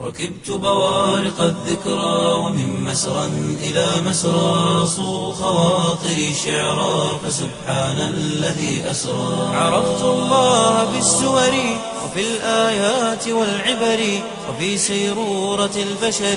ركبت بوارق الذكرى ومن مسرى إلى مسرى صو خواطري شعرا فسبحان الذي أسرى عرفت الله بالسور وفي الآيات والعبر وفي سيرورة البشر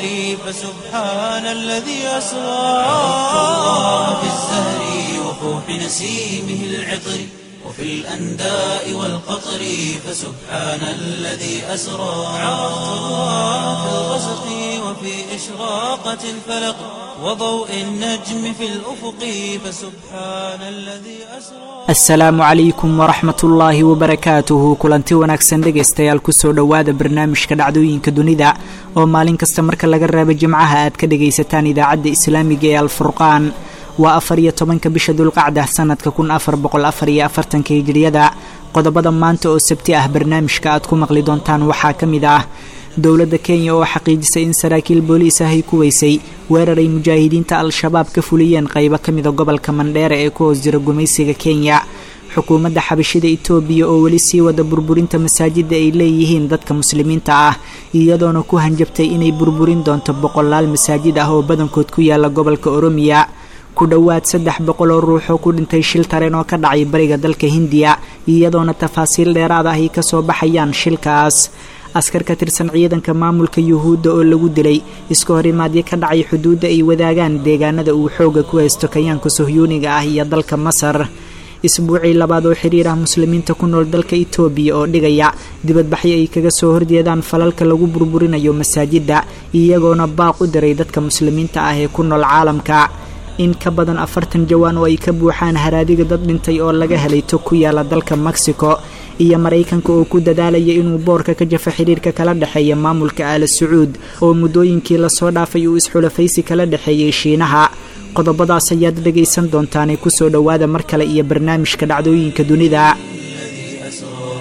فسبحان الذي أسرى عرفت الله بالزهر وفوح نسيمه العطر وفي الأنداء والقطر فسبحان الذي أسرى عرفت الله في الغسق وفي إشراقة الفلق وضوء النجم في الأفق فسبحان الذي أسرى asalaamu calaykum waraxmat ullaahi wabarakaatuhu kulanti wanaagsan dhegaystayaal kusoo dhowaada barnaamijka dhacdooyinka dunida oo maalin kasta marka laga reebo jimcaha aad ka dhagaysataan idaacadda islaamiga ee alfurqaan waa afar iyo tobanka bisha dulqacda sanadka kun afar boqol afar iyo afartanka hijiriyada qodobada maanta oo sabti ah barnaamijka aad ku maqli doontaan waxaa ka mid ah dowladda kenya oo xaqiijisay in saraakiil booliis ah ay ku weysay weerar ay mujaahidiinta al-shabaab ka fuliyeen qaybo ka mida gobolka mandheere ee ku hoos jira gumaysiga kenya xukuumadda xabashida itoobiya oo weli sii wada burburinta masaajida ay leeyihiin dadka muslimiinta ah iyadoona ku hanjabtay inay burburin doonto boqolaal masaajid ah oo badankood ku yaala gobolka oromiya ku dhowaad saddex boqol oo ruux oo ku dhintay shil tareen oo ka dhacay bariga dalka hindiya iyadoona tafaasiil dheeraad ah ay kasoo baxayaan shilkaas askar ka tirsan ciidanka maamulka yuhuudda oo lagu dilay iska horimaadyo ka dhacay xuduudda ay wadaagaan deegaanada uu xooga ku haysto kayaanka sohyuuniga ah iyo dalka masar isbuucii labaad oo xiriir ah muslimiinta ku nool dalka itoobiya oo dhigaya dibadbaxyo ay kaga soo horjeedaan falalka lagu burburinayo masaajidda iyagoona baaq u diray dadka muslimiinta ah ee ku nool caalamka in ka badan afartan jawaan oo ay ka buuxaan haraadiga dad dhintay oo laga helay tog ku yaala dalka mexico iyo maraykanka oo ku dadaalaya inuu boorka ka jafo xiriirka kala dhexeeya maamulka aala sacuud oo muddooyinkii lasoo dhaafay uu isxulafaysi kala dhexeeyey shiinaha qodobadaas ayaad dhegaysan doontaanee kusoo dhowaada mar kale iyo barnaamijka dhacdooyinka dunida الذي أسرى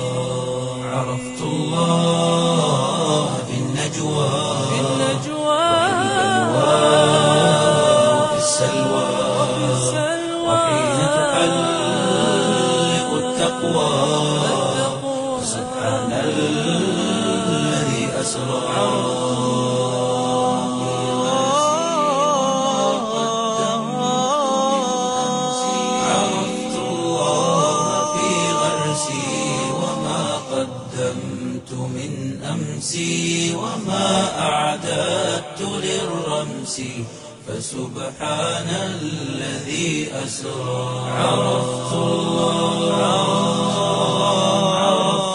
عرفت الله في النجوى في وفي السلوى وحين تحلق التقوى سبحان الذي أسرى عرفت الله في غرسي وما قدمت من أمسي وما أعددت للرمس فسبحان الذي أسرى عرفت الله عرفت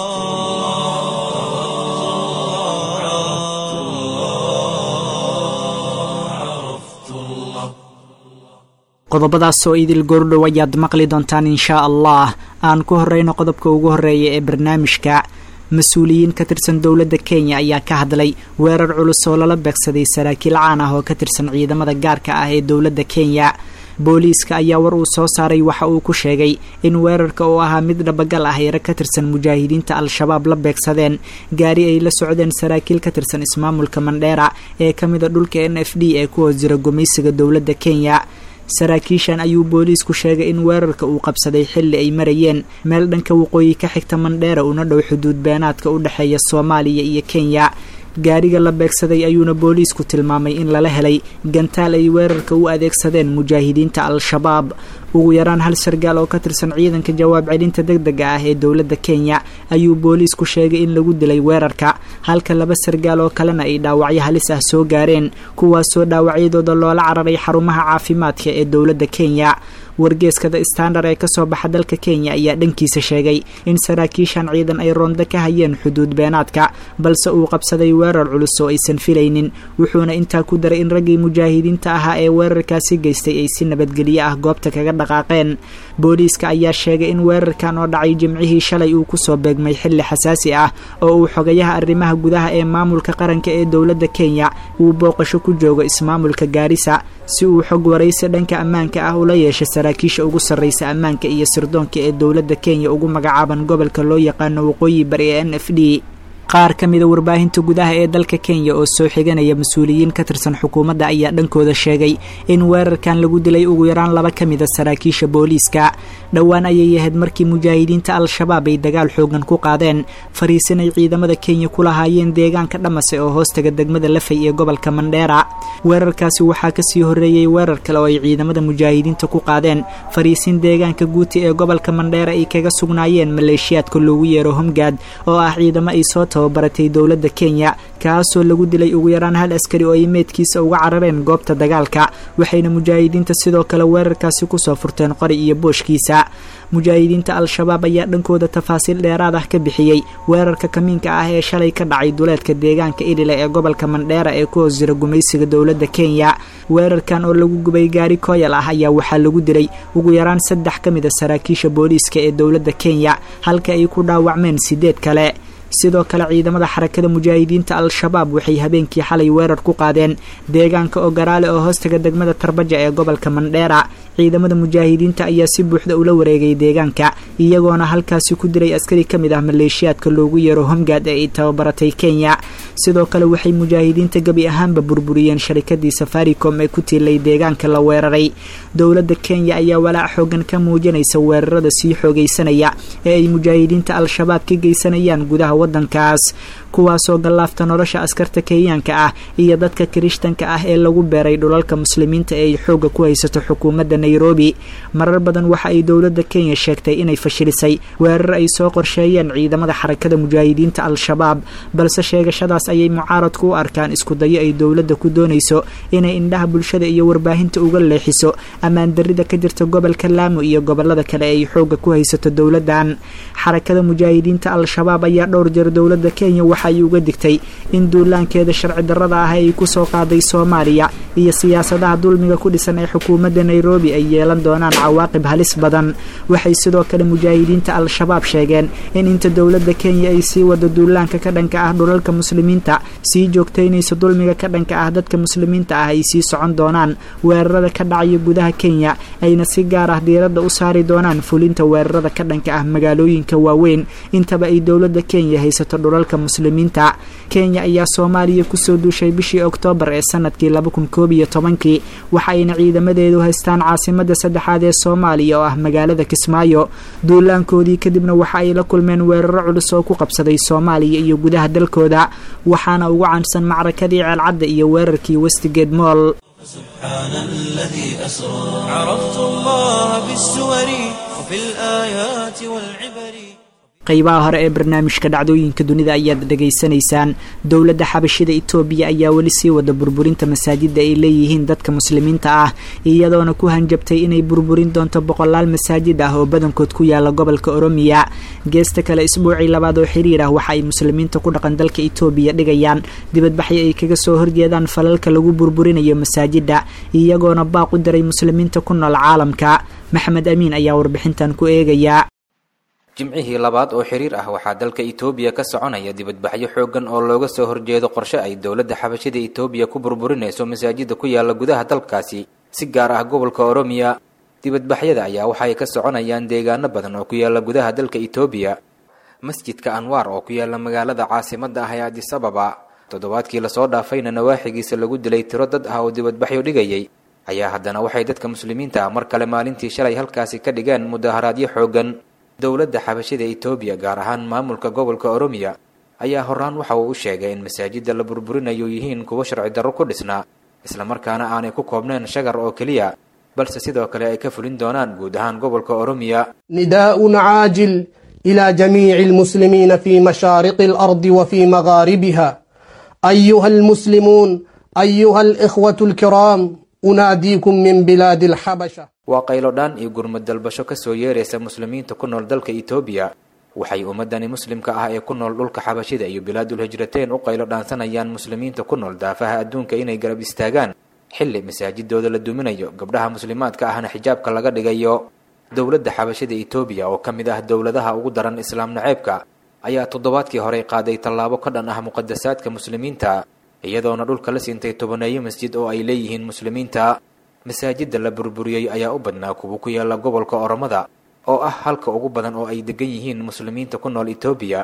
الله عرفت الله عرفت الله qodobadaas oo idil goordhow ayaad maqli doontaan inshaa allah aan ku horeyno qodobka ugu horeeya ee barnaamijka mas-uuliyiin ka tirsan dowladda kenya ayaa ka hadlay weerar culus oo lala beegsaday saraakiil caan ah oo ka tirsan ciidamada gaarka ah ee dowladda kenya booliiska ayaa war uu soo saaray waxa uu ku sheegay in weerarka oo ahaa mid dhabagal ah yaro ka tirsan mujaahidiinta al-shabaab la beegsadeen gaari ay la socdeen saraakiil ka tirsan ismaamulka mandheera ee ka mida dhulka n f d ee ku hoos jira gumaysiga dowladda kenya saraakiishan ayuu booliisku sheegay in weerarka uu qabsaday xilli ay marayeen meel dhanka waqooyi ka xigta mandheera una dhow xuduud beenaadka u dhexeeya soomaaliya iyo kenya gaariga la beegsaday ayuuna booliisku tilmaamay in lala helay gantaal ay weerarka u adeegsadeen mujaahidiinta al-shabaab ugu yaraan hal sargaal oo ka tirsan ciidanka jawaab celinta deg dega ah ee dowladda kenya ayuu booliisku sheegay in lagu dilay weerarka halka laba sargaal oo kalena ay dhaawacyo halis ah soo gaareen kuwaasoo dhaawacyadooda loola cararay xarumaha caafimaadka ee dowladda kenya wargeeska the standard ee kasoo baxa dalka kenya ayaa dhankiisa sheegay in saraakiishan ciidan ay roonda ka hayeen xuduud beenaadka balse uu qabsaday weerar culus oo aysan filaynin wuxuuna intaa ku daray in raggii mujaahidiinta ahaa ee weerarkaasi geystay ay si nabadgelyo ah goobta kaga dhaqaaqeen booliiska ayaa sheegay in weerarkan oo dhacay jimcihii shalay uu kusoo beegmay xilli xasaasi ah oo uu xogayaha arrimaha gudaha ee maamulka qaranka ee dowladda kenya uu booqasho ku joogo ismaamulka gaarisa si uu xog waraysi dhanka ammaanka ah ula yeeshay saraakiisha ugu sarreysa ammaanka iyo sirdoonka ee dowladda kenya ugu magacaaban gobolka loo yaqaano waqooyi bari ee n f d qaar ka mida warbaahinta gudaha ee dalka kenya oo soo xiganaya mas-uuliyiin ka tirsan xukuumadda ayaa dhankooda sheegay in weerarkan lagu dilay ugu yaraan laba ka mida saraakiisha booliiska dhowaan ayay ahayd markii mujaahidiinta al-shabaab ay dagaal xoogan ku qaadeen fariisin ay ciidamada kenya ku lahaayeen deegaanka dhamase oo hoostaga degmada lafay ee gobolka mandheera weerarkaasi waxaa kasii horreeyey weerar kale oo ay ciidamada mujaahidiinta ku qaadeen fariisin deegaanka guuti ee gobolka mandheera ay kaga sugnaayeen maleeshiyaadka loogu yeero homgaad oo ah ciidamo ay soo tababaratay dowladda kenya kaasoo lagu dilay ugu yaraan hal askari oo ay meedkiisa uga carareen goobta dagaalka waxayna mujaahidiinta sidoo kale weerarkaasi kusoo furteen qori iyo booshkiisa mujaahidiinta al-shabaab ayaa dhankooda tafaasiil dheeraad ah ka bixiyey weerarka kamiinka ah ee shalay ka dhacay duleedka deegaanka idhile ee gobolka mandheera ee ku hoos jira gumaysiga dowladda kenya weerarkan oo lagu gubay gaari kooyal ah ayaa waxaa lagu dilay ugu yaraan saddex ka mid a saraakiisha booliiska ee dowladda kenya halka ay ku dhaawacmeen sideed kale sidoo kale ciidamada xarakada mujaahidiinta al-shabaab waxay habeenkii xalay weerar ku qaadeen deegaanka ogaraale oo hoostaga degmada tarbaja ee gobolka mandheera ciidamada mujaahidiinta ayaa si buuxda ula wareegay deegaanka iyagoona halkaasi ku dilay askari ka mid ah maleeshiyaadka loogu yeero homgaad ee ay tababaratay kenya sidoo kale waxay mujaahidiinta gebi ahaanba burburiyeen sharikadii safaricom ee ku tiilay deegaanka la weeraray dowladda kenya ayaa walaac xoogan ka muujinaysa weerarada sii xoogaysanaya ee ay mujaahidiinta al-shabaab ka geysanayaan gudaha wadankaas kuwaasoo gallaafta nolosha askarta kenyaanka ah iyo dadka kirishtanka ah ee lagu beeray dhulalka muslimiinta ee ay xoogga ku haysato xukuumadda nairobi marar badan waxa ay dowladda kenya sheegtay inay fashilisay weerar ay soo qorsheeyeen ciidamada xarakada mujaahidiinta al-shabaab balse sheegashadaas ayay mucaaradku u arkaan isku dayo ay dowladda ku doonayso inay indhaha bulshada iyo warbaahinta uga leexiso ammaan darrida ka jirta gobolka laamo iyo gobolada kale ee ay xoogga ku haysato dowladdan xarakada mujaahidiinta al-shabaab ayaa dhowr jeer dowladda kenya waxa ay uga digtay in duulaankeeda sharci darrada ah ay ku soo qaaday soomaaliya iyo siyaasadaha dulmiga ku dhisan ee xukuumadda nairobi ay yeelan doonaan cawaaqib halis badan waxay sidoo kale mujaahidiinta al-shabaab sheegeen in inta dowladda kenya ay sii wado duulaanka ka dhanka ah dhulalka muslimiinta sii joogtaynaysa dulmiga ka dhanka ah dadka muslimiinta ah ay sii socon doonaan weerarada ka dhacaya gudaha kenya ayna si gaar ah diiradda u saari doonaan fulinta weerarada ka dhanka ah magaalooyinka waaweyn intaba ay dowladda kenya haysato dhulalka muslimiinta kenya ayaa soomaaliya kusoo duushay bishii oktoobar ee sanadkii laba kun koob iyo tobankii waxa ayna ciidamadeedu haystaan caasimada saddexaad ee soomaaliya oo ah magaalada kismaayo duulaankoodii kadibna waxa ay la kulmeen weeraro culus oo ku qabsaday soomaaliya iyo gudaha dalkooda waxaana ugu caansan macrakadii ceelcadda iyo weerarkii westigeed mool سبحان الذي أسرى عرفت الله بالسور وفي الآيات والعبر qaybaha hore ee barnaamijka dhacdooyinka dunida ayaad dhegaysanaysaan dowladda xabashida itoobiya ayaa weli sii wada burburinta masaajida ay leeyihiin dadka muslimiinta ah iyadoona ku hanjabtay inay burburin doonto boqolaal masaajid ah oo badankood ku yaala gobolka oromiya geesta kale isbuucii labaad oo xiriir ah waxa ay muslimiinta ku dhaqan dalka itoobiya dhigayaan dibadbaxyo ay kaga soo horjeedaan falalka lagu burburinayo masaajida iyagoona baaq u diray muslimiinta ku nool caalamka maxamed amiin ayaa warbixintan ku eegaya jimcihii labaad oo xiriir ah waxaa dalka itoobiya ka soconaya dibadbaxyo xooggan oo looga soo horjeedo qorshe ay dowladda xabashida itoobiya ku burburinayso masaajida ku yaala gudaha dalkaasi si gaar ah gobolka oromiya dibadbaxyada ayaa waxa ay ka soconayaan deegaano badan oo ku yaala gudaha dalka itoobiya masjidka anwaar oo ku yaala magaalada caasimadda ah ee adis ababa toddobaadkii lasoo dhaafayna nawaaxigiisa lagu dilay tiro dad ah oo dibadbaxyo dhigayay ayaa haddana waxay dadka muslimiinta ah mar kale maalintii shalay halkaasi ka dhigeen mudaharaadyo xooggan dowladda xabashida itoobiya gaar ahaan maamulka gobolka oromiya ayaa horaan waxa uu u sheegay in masaajidda la burburinayo yihiin kuwo sharci darro ku dhisnaa islamarkaana aanay ku koobnayn shagar oo keliya balse sidoo kale ay ka fulin doonaan guud ahaan gobolka oromiya نداء عاجل إلى جميع المسلمين في مشارق الأرض وفي مغاربها أيها المسلمون أيها الإخوة الكرام أناديكم من بلاد الحبشة waa qaylodhaan iyo gurmad dalbasho ka soo yeeraysa muslimiinta ku nool dalka itoobiya waxay ummadani muslimka ah ee ku nool dhulka xabashida iyo bilaadul hijrateen u qaylo dhaansanayaan muslimiinta ku nool daafaha adduunka inay garab istaagaan xilli masaajidooda la duminayo gabdhaha muslimaadka ahna xijaabka laga dhigayo dowladda xabashida itoobiya oo ka mid ah dowladaha ugu daran islaam naceebka ayaa toddobaadkii horey qaaday tallaabo ka dhan ah muqadasaadka muslimiinta iyadoona dhulka la siintay tobaneeyo masjid oo ay leeyihiin muslimiinta masaajidda la burburiyey ayaa u badnaa kuwa ku yaala gobolka oromada oo ah halka ugu badan oo ay degan yihiin muslimiinta ku nool itoobiya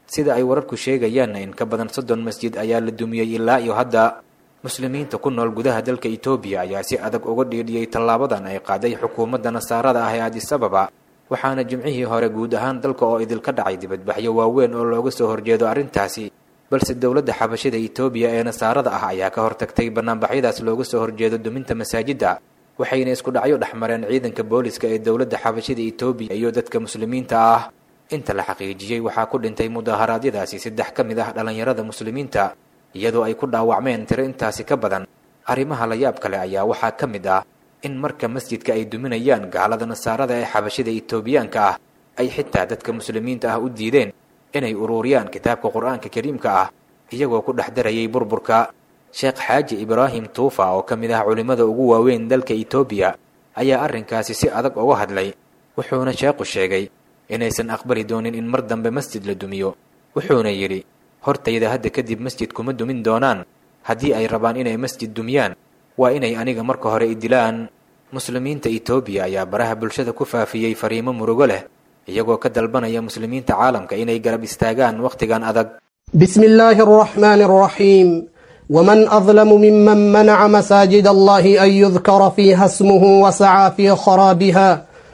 sida ay wararku sheegayaanna in ka badan soddon masjid ayaa la dumiyey ilaa iyo hadda muslimiinta ku nool gudaha dalka etoobiya ayaa si adag uga dhiidhiyey tallaabadan ay qaaday xukuumadda nasaarada ah ee adisababa waxaana jimcihii hore guud ahaan dalka oo idilka dhacay dibadbaxyo waaweyn oo looga soo horjeedo arrintaasi balse dowladda xabashida etoobiya ee nasaarada ah ayaa ka hortagtay banaanbaxyadaas looga soo horjeedo duminta masaajidda waxayna isku dhacyo dhex mareen ciidanka booliska ee dowladda xabashida etoobiya iyo dadka muslimiinta ah inta la xaqiijiyey waxaa ku dhintay mudaharaadyadaasi saddex ka mid ah dhallinyarada muslimiinta iyadoo ay ku dhaawacmeen tiro intaasi ka badan arrimaha la yaab kale ayaa waxaa ka mid ah in marka masjidka ay duminayaan gaalada nasaarada ee xabashida etoobiyaanka ah ay xitaa dadka muslimiinta ah u diideen inay uruuriyaan kitaabka qur-aanka kariimka ah iyagoo ku dhex darayay burburka sheekh xaaji ibraahim tuufa oo ka mid ah culimmada ugu waaweyn dalka etoobiya ayaa arrinkaasi si adag uga hadlay wuxuuna sheekhu sheegay inaysan aqbali doonin in mar dambe masjid la dumiyo wuxuuna yidhi hortayda hadda kadib masjid kuma dumin doonaan haddii ay rabaan inay masjid dumiyaan waa inay aniga marka hore i dilaan muslimiinta etoobiya ayaa baraha bulshada ku faafiyey fariimo murugo leh iyagoo ka dalbanaya muslimiinta caalamka inay garab istaagaan wakhtigan adag بسم الله الرحمن الرحيم ومن أظلم ممن منع مساجد الله أن يذكر فيها اسمه وسعى في خرابها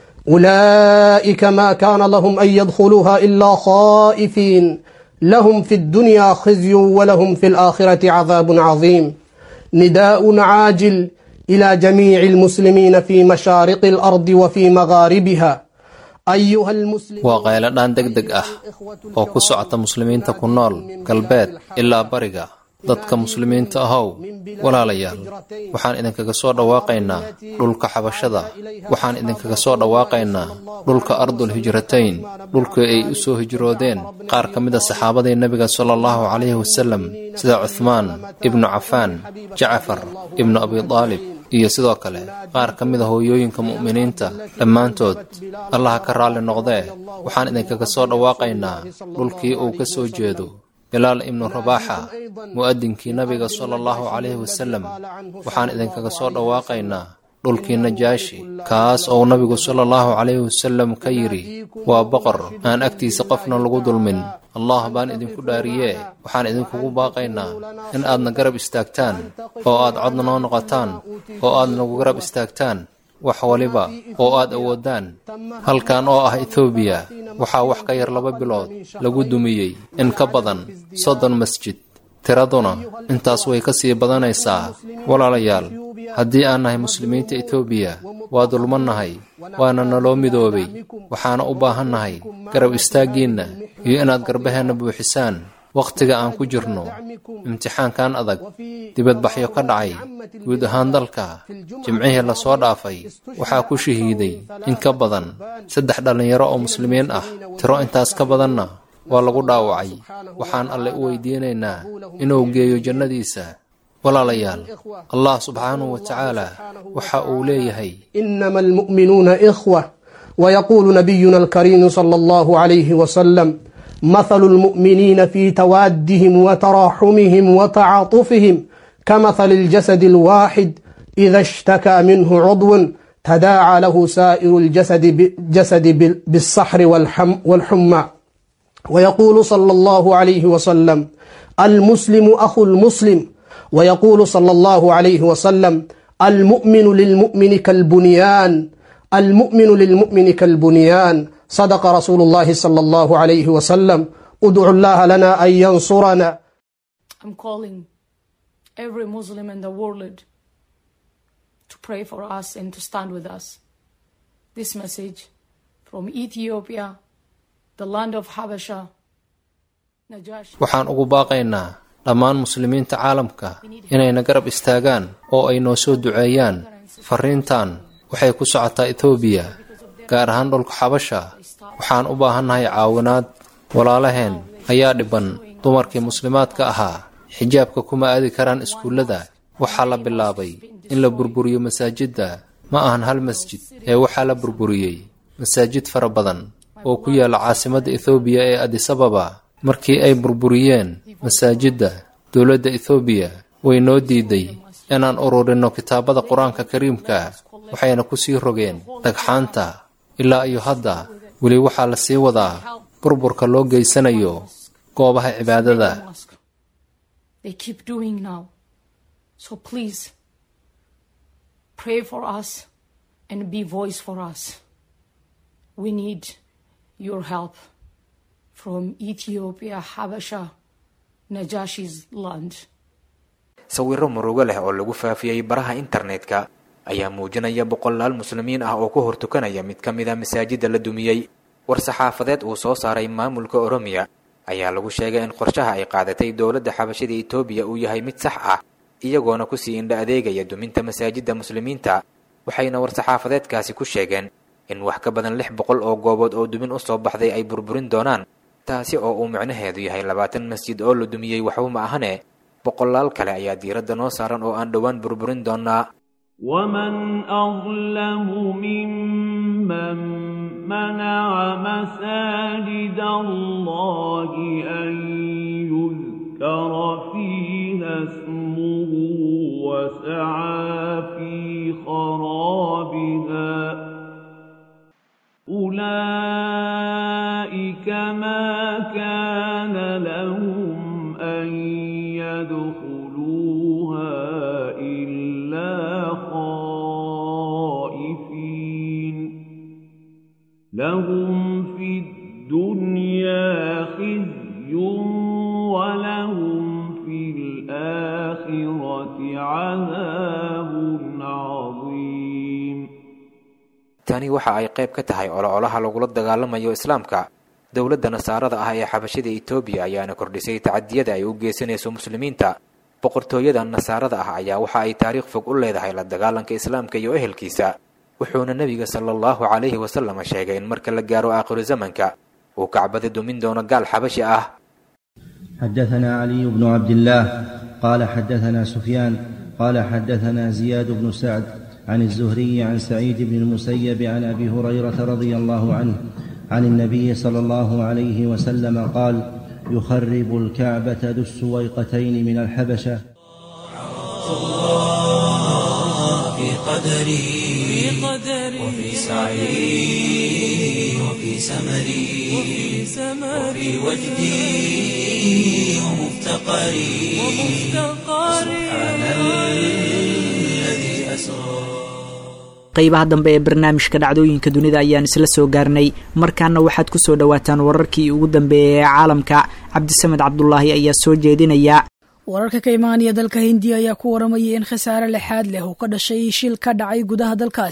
أولئك ما كان لهم أن يدخلوها إلا خائفين لهم في الدنيا خزي ولهم في الآخرة عذاب عظيم نداء عاجل إلى جميع المسلمين في مشارق الأرض وفي مغاربها أيها المسلمون waa qayladhaan deg deg ah oo ku socota muslimiinta ku nool galbeed ilaa bariga dadka muslimiinta ahow walaalayaal waxaan idinkaga soo dhawaaqaynaa dhulka xabashada waxaan idinkaga soo dhawaaqaynaa dhulka ardul hijratayn dhulkii ay u soo hijroodeen qaar ka mid a saxaabadii nebiga sala allahu calayhi wasallam sida cuhmaan ibnu cafaan jacfar ibnu abidaalib iyo sidoo kale qaar ka mid a hooyooyinka mu'miniinta dhammaantood allaha ka raalli noqdee waxaan idinkaga soo dhawaaqaynaa dhulkii uu ka soo jeedo bilaal ibnu rabaaxa mu'adinkii nabiga sala allahu calayhi wasallam waxaan idinkaga soo dhawaaqaynaa dhulkii najaashi kaas oo nabigu sala allahu calayhi wasallam ka yidhi waa boqor aan agtiisa qofna lagu dulmin allah baan idinku dhaariyee waxaan idinkugu baaqaynaa in aadna garab istaagtaan oo aad codna noo noqotaan oo aad nagu garab istaagtaan wax waliba oo aad awoodaan halkan oo ah etoobiya waxaa wax ka yar laba bilood lagu dumiyey in ka badan soddon masjid tiraduna intaas way ka sii badanaysaa walaalayaal haddii aan nahay muslimiinta etoobiya waa dulmannahay waana naloo midoobay waxaana u baahannahay garab istaaggiinna iyo inaad garbaheenna buuxisaan wakhtiga aan ku jirno imtixaankan adag dibadbaxyo ka dhacay guud ahaan dalka jimcihii lasoo dhaafay waxaa ku shahiiday in ka badan saddex dhallinyaro oo muslimiin ah tiro intaas ka badanna waa lagu dhaawacay waxaan alle u weydiinaynaa inuu geeyo jannadiisa walaalayaal allah subxaanahu wa tacaala waxa uu leeyahay إنما المؤمنون إخوة ويقول نبينا الكريم صلى الله عليه وسلم مثل المؤمنين في توادهم وتراحمهم وتعاطفهم كمثل الجسد الواحد إذا اشتكى منه عضو تداعى له سائر الجسد جسد بالصحر والحم والحمى ويقول صلى الله عليه وسلم المسلم أخو المسلم ويقول صلى الله عليه وسلم المؤمن للمؤمن كالبنيان المؤمن للمؤمن كالبنيان صدق رسول الله صلى الله عليه وسلم ادعوا الله لنا أن ينصرنا I'm calling every Muslim in the world to pray for us and to stand with us. This message from Ethiopia, the land of Habasha, Najash. waxaan ugu baaqaynaa dhammaan muslimiinta caalamka inayna garab istaagaan oo ay noo soo duceeyaan farriintan waxay ku socotaa etoobiya gaar ahaan dhulka xabasha waxaan u baahannahay caawinaad walaalaheen ayaa dhibban dumarkii muslimaadka ahaa xijaabka kuma aadi karaan iskuullada waxaa la bilaabay in la burburiyo masaajidda ma ahan hal masjid ee waxaa la burburiyey masaajid fara badan oo ku yaalla caasimadda ethoobiya ee adisababa markii ay burburiyeen masaajidda dowladda ethoobiya way noo diiday inaan ururinno kitaabada qur-aanka kariimka waxayna ku sii rogeen dhagxaanta ilaa iyo hadda weli waxaa la sii wadaa burburka loo geysanayo goobaha cibaadada mosque. They keep doing now. So please pray for us and be voice for us. We need your help from Ethiopia, Habasha, Najashi's land. sawirro murugo leh oo lagu faafiyey baraha internetka ayaa muujinaya boqolaal muslimiin ah oo ku hortukanaya mid ka mid a masaajidda la dumiyey war-saxaafadeed uu soo saaray maamulka oromiya ayaa lagu sheegay in qorshaha ay qaadatay dowladda xabashida etoobiya uu yahay mid sax ah iyagoona kusii indha adeegaya duminta masaajidda muslimiinta waxayna war-saxaafadeedkaasi ku sheegeen in wax ka badan lix boqol oo goobood oo dumin u soo baxday ay burburin doonaan taasi oo uu micnaheedu yahay labaatan masjid oo la dumiyey waxba ma ahane boqolaal kale ayaa diiradda noo saaran oo aan dhowaan burburin doonaa ومن أظلم ممن منع مساجد الله أن يذكر فيها اسمه وسعى في خرابها أولئك ما كان لهم أن يدخلوها إلا خائفين لهم في الدنيا خزي ولهم في الآخرة عذاب عظيم tani waxa ay qayb ka tahay ololaha lagula dagaalamayo islaamka dowladda nasaarada ah ee xabashida etoobiya ayaana kordhisay tacadiyada ay u geysanayso muslimiinta boqortooyada nasaarada ah ayaa waxa ay taariikh fog u leedahay la dagaalanka islaamka iyo ehelkiisa wuxuuna nebiga sala allahu calayhi wasalam sheegay in marka la gaaro aakhiru zamanka uu kacbada dumin doono gaal xabashi ah حدثنا علي بن عبد الله قال حدثنا سفيان قال حدثنا زياد بن سعد عن الزهري عن سعيد بن المسيب عن ابي هريره رضي الله عنه عن النبي صلى الله عليه وسلم قال يخرب الكعبه ذو السويقتين من الحبشه في قدري وفي سعي وفي سمري وفي وجدي ومفتقري سبحان الذي أسرى qaybaha dambe ee barnaamijka dhacdooyinka dunida ayaan isla soo gaarnay markaana waxaad ku soo dhowaataan wararkii ugu dambeeyay ee caalamka cabdisamed cabdulaahi ayaa soo jeedinaya wararka ka imaanaya dalka hindiya ayaa ku waramayay in khasaare lexaad leh uu ka dhashay shil ka dhacay gudaha dalkaas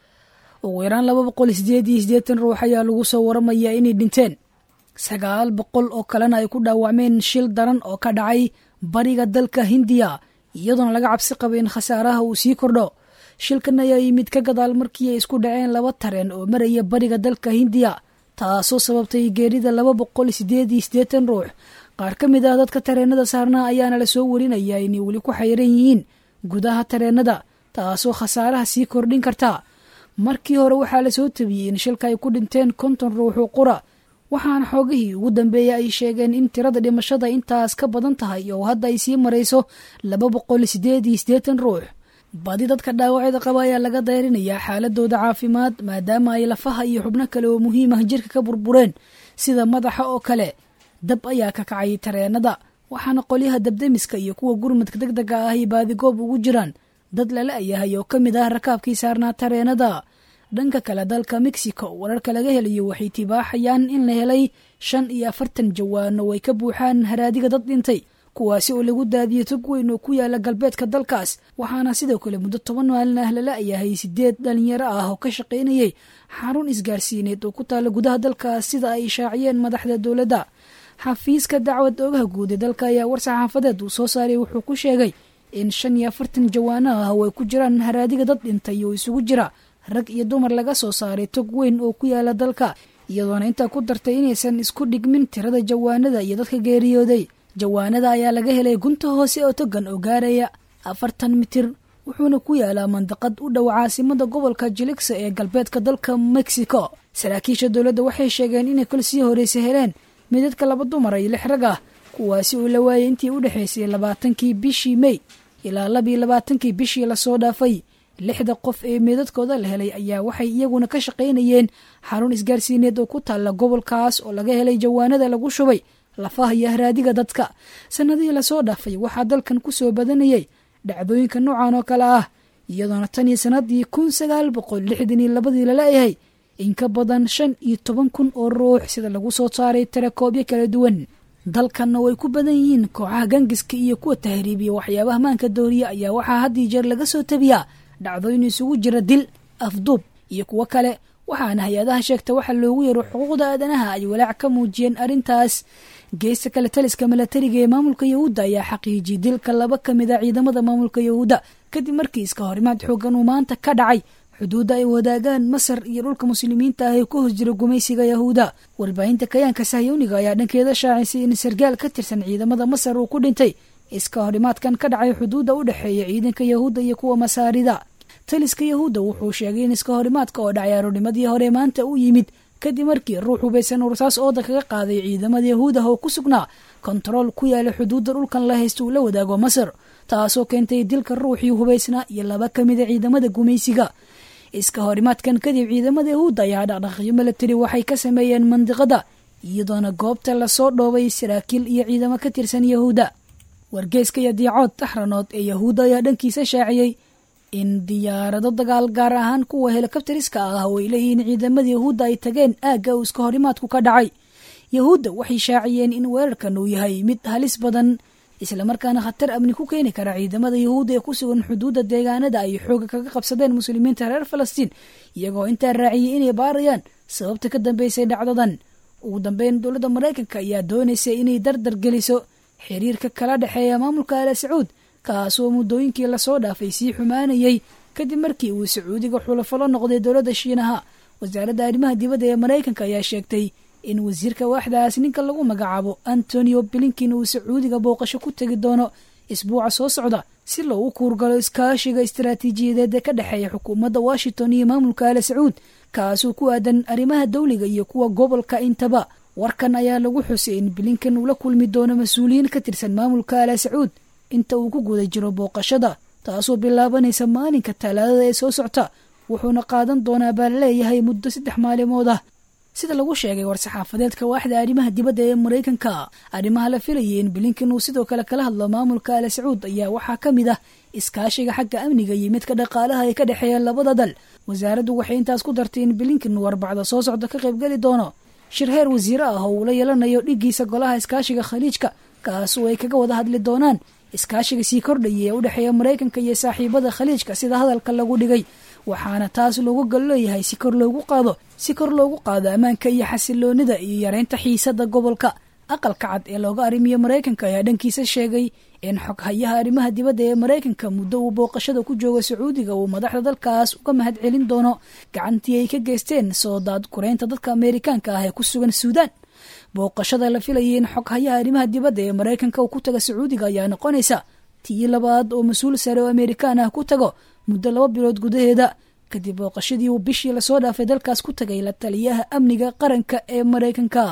ugu yaraan laba boqol sideed iyo siddeetan ruux ayaa lagu soo waramayaa inay dhinteen sagaal boqol oo kalena ay ku dhaawacmeen shil daran oo ka dhacay bariga dalka hindiya iyadoona laga cabsi qabay in khasaaraha uu sii kordho shilkan ayaa yimid ka gadaal markii ay isku dhaceen laba tareen oo maraya bariga dalka hindiya taasoo sababtay geerida laba boqol sideed iyo siddeetan ruux qaar ka mid ah dadka tareenada saarnaa ayaana la soo warinayaa inay weli ku xayran yihiin gudaha tareenada taasoo khasaaraha sii kordhin karta markii hore waxaa la soo tabiyey in shilka ay ku dhinteen konton ruuxu qura waxaana xoogihii ugu dambeeyay ay sheegeen in tirada dhimashada intaas ka badan tahay oo hadda ay sii marayso laba boqol sideed iyo siddeetan ruux badi dadka dhaawacyada qaba ayaa laga dayrinayaa xaaladooda caafimaad maadaama ay lafaha iyo xubno kale oo muhiim ah jirka ka burbureen sida madaxa oo kale dab ayaa ka kacay tareenada waxaana qolyaha dabdemiska iyo kuwa gurmadka deg dega ah ay baadigoob ugu jiraan dad lala yahay oo ka mid ah rakaabkii saarnaa tareenada dhanka kale dalka mexico wararka laga helayo waxay tibaaxayaan in la helay shan iyo afartan jawaano ay ka buuxaan haraadiga dad dhintay kuwaasi oo lagu daadiyey tog weyn oo ku yaala galbeedka dalkaas waxaana sidoo kale muddo toban maalin ah lala yahay sideed dhalinyaro ah oo ka shaqaynayay xarun isgaarsiineed oo ku taala gudaha dalkaas sida ay shaaciyeen madaxda dowladda xafiiska dacwad oogaha guud ee dalka ayaa war saxaafadeed uu soo saaray wuxuu ku sheegay in shan iyo afartan jawaano ah oo ay ku jiraan haraadiga dad dhintay oo isugu jira rag iyo dumar laga soo saaray tog weyn oo ku yaala dalka iyadoona intaa ku dartay inaysan isku dhigmin tirada jawaanada iyo dadka geeriyooday jawaanada ayaa laga helay gunta hoose oo togan oo gaaraya afartan mitir wuxuuna ku yaalaa mandaqad u dhow caasimada gobolka jiligsa ee galbeedka dalka mexico saraakiisha dowladda waxay sheegeen inay kol sii horeysa heleen midadka laba dumar iyo lix rag ah kuwaasi oo la waayay intii u dhexaysay labaatankii bishii mey ilaa labiyo labaatankii bishii lasoo dhaafay lixda qof ee meedadkooda la helay ayaa waxay iyaguna ka shaqaynayeen xarun isgaarsiineed oo ku taalla gobolkaas oo laga helay jawaanada lagu shubay lafaha iyo haraadiga dadka sannadihii lasoo dhaafay waxaa dalkan ku soo badanayay dhacdooyinka noocan oo kale ah iyadoona tan iyo sannaddii kun sagaal boqol lixdan iyo labadii laleeyahay in ka badan shan iyo toban kun oo ruux sida lagu soo saaray tirakoobyo kala duwan dalkanna way ku badan yihiin kooxaha gangiska iyo kuwa tahriibiya waxyaabaha maanka dooriya ayaa waxaa had iyo jeer laga soo tabiyaa dhacdooyin isugu jira dil afduub iyo kuwo kale waxaana hay-adaha sheegta waxa loogu yeero xuquuqda aadanaha ay walaac ka muujiyeen arrintaas geesta kale taliska milatariga ee maamulka yahuudda ayaa xaqiijiyey dilka laba ka mid a ciidamada maamulka yahuudda kadib markii iska horimaad xoogan uu maanta ka dhacay xuduudda ay wadaagaan masar iyo dhulka muslimiinta ah ee ku hoos jira gumaysiga yahuuda warbaahinta kayaanka sahyuuniga ayaa dhankeeda shaacisay in sargaal ka tirsan ciidamada masar uu ku dhintay iska horimaadkan ka dhacay xuduudda u dhexeeya ciidanka yahuudda iyo kuwa masaarida taliska yahuudda wuxuu sheegay in iska horimaadka oo dhacay aroornimadii hore maanta u yimid kadib markii ruux hubaysan ursaas ooda kaga qaaday ciidamada yahuud ah oo ku sugnaa kontarool ku yaala xuduudda dhulkan la haysta uu la wadaago masar taasoo keentay dilka ruuxii hubaysnaa iyo laba ka mida ciidamada gumaysiga iska horimaadkan kadib ciidamada yahuudda ayaa dhaqdhaqyo milatari waxay ka sameeyeen mandiqada iyadoona goobta lasoo dhoobay saraakiil iyo ciidamo ka tirsan yahuudda wargeeska iyo diicood taxranood ee yahuudda ayaa dhankiisa shaaciyey in diyaarado dagaal gaar ahaan kuwa helikabtariska ah oo ay leeyihiin ciidamada yahuudda ay tageen aagga uu iska horimaadku ka dhacay yahuudda waxay shaaciyeen in weerarkan uu yahay mid halis badan islamarkaana khatar amni ku keeni kara ciidamada yahuudda ee ku sugan xuduudda deegaanada ay xooga kaga qabsadeen muslimiinta reer falastiin iyagoo intaa raaciyey inay baarayaan sababta ka dambeysay dhacdadan ugu dambeyn dowladda maraykanka ayaa doonaysa inay dardar geliso xiriirka kala dhexeeya maamulka ala sacuud kaasoo muddooyinkii lasoo dhaafay sii xumaanayay kadib markii uu sacuudiga xulafalo noqday dowladda shiinaha wasaaradda arrimaha dibadda ee maraykanka ayaa sheegtay in wasiirka waaxdaas ninka lagu magacaabo antonio blinkin uu sacuudiga booqasho ku tegi doono isbuuca soo socda si loogu kuurgalo iskaashiga istaraatiijiyadeed ee ka dhexeeya xukuumadda washington iyo maamulka ala sacuud kaasoo ku aadan arrimaha dawliga iyo kuwa gobolka intaba warkan ayaa lagu xusay in blinkan uu la kulmi doono mas-uuliyiin ka tirsan maamulka ala sacuud inta uu ku guda jiro booqashada taasoo bilaabanaysa maalinka talaadada ee soo socta wuxuuna qaadan doonaa baa laleeyahay muddo saddex maalimood ah sida lagu sheegay war-saxaafadeedka waaxda arrimaha dibadda ee maraykanka arrimaha la filayay in blinkan uu sidoo kale kala hadlo maamulka ala sacuud ayaa waxaa ka mid ah iskaashiga xagga amniga iyo midka dhaqaalaha ee ka dhexeeya labada dal wasaaraddu waxay intaas ku dartay in blinkan uu arbacda soo socda ka qaybgeli doono shir heer wasiire ah oo uu la yeelanayo dhiggiisa golaha iskaashiga khaliijka kaasoo ay kaga wada hadli doonaan iskaashiga sii kordhaya ee u dhexeeya maraykanka iyo saaxiibada khaliijka sida hadalka lagu dhigay waxaana taas loogu gal leeyahay si kor loogu qaado si kor loogu qaado ammaanka iyo xasiloonida iyo yareynta xiisada gobolka aqalka cad ee looga arrimiyo maraykanka ayaa dhankiisa sheegay in xoghayaha arrimaha dibadda ee maraykanka muddo uu booqashada ku jooga sacuudiga uu madaxda dalkaas uga mahad celin doono gacantii ay ka geysteen soo daad kureynta dadka ameerikaanka ah ee ku sugan suudaan booqashada la filayay in xoghayaha arrimaha dibadda ee maraykanka uu ku taga sacuudiga ayaa noqonaysa tii labaad oo mas-uul sare oo amerikaan ah ku tago muddo laba bilood gudaheeda kadib booqashadii uu bishii lasoo dhaafay dalkaas ku tagay la taliyaha amniga qaranka ee maraykanka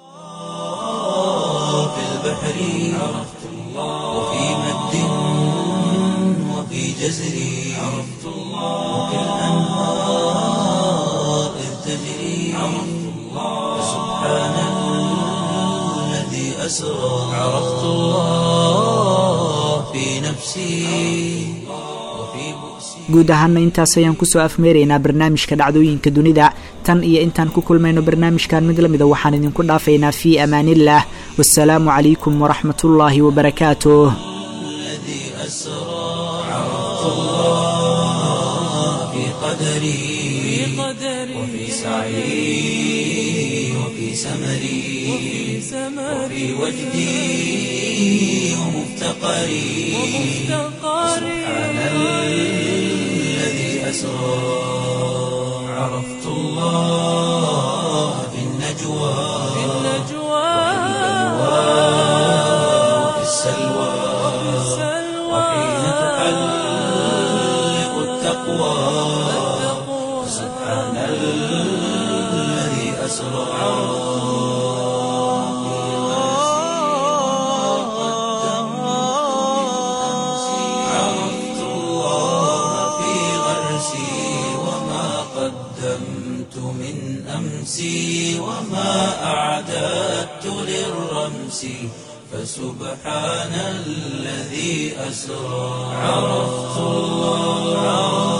في البحر عرفت الله وفي مد وفي جزر عرفت الله وفي الأنهار إذ تجري عرفت الله سبحان الذي أسرى عرفت الله في نفسي وفي بؤسي guud ahaana intaas ayaan kusoo afmeeraynaa barnaamijka dhacdooyinka dunida tan iyo intaan ku kulmayno barnaamijkan mid lamida waxaan idinku dhaafaynaa fii amaaniillah wasalaamu calaykum waraxmatullaahi wabarakaatuh الذي أسرى عرفت الله في قدري وفي سعي وفي سمري وفي وجدي ومفتقري سبحان الذي أسرى عرفت الله في النجوى وفي السلوى وحين تحلق التقوى سبحان الذي أسرى عرفت الله في غرسي وما قدمت من أمسي وما أعددت للرمس أمسي فسبحان الذي أسرى عرفت الله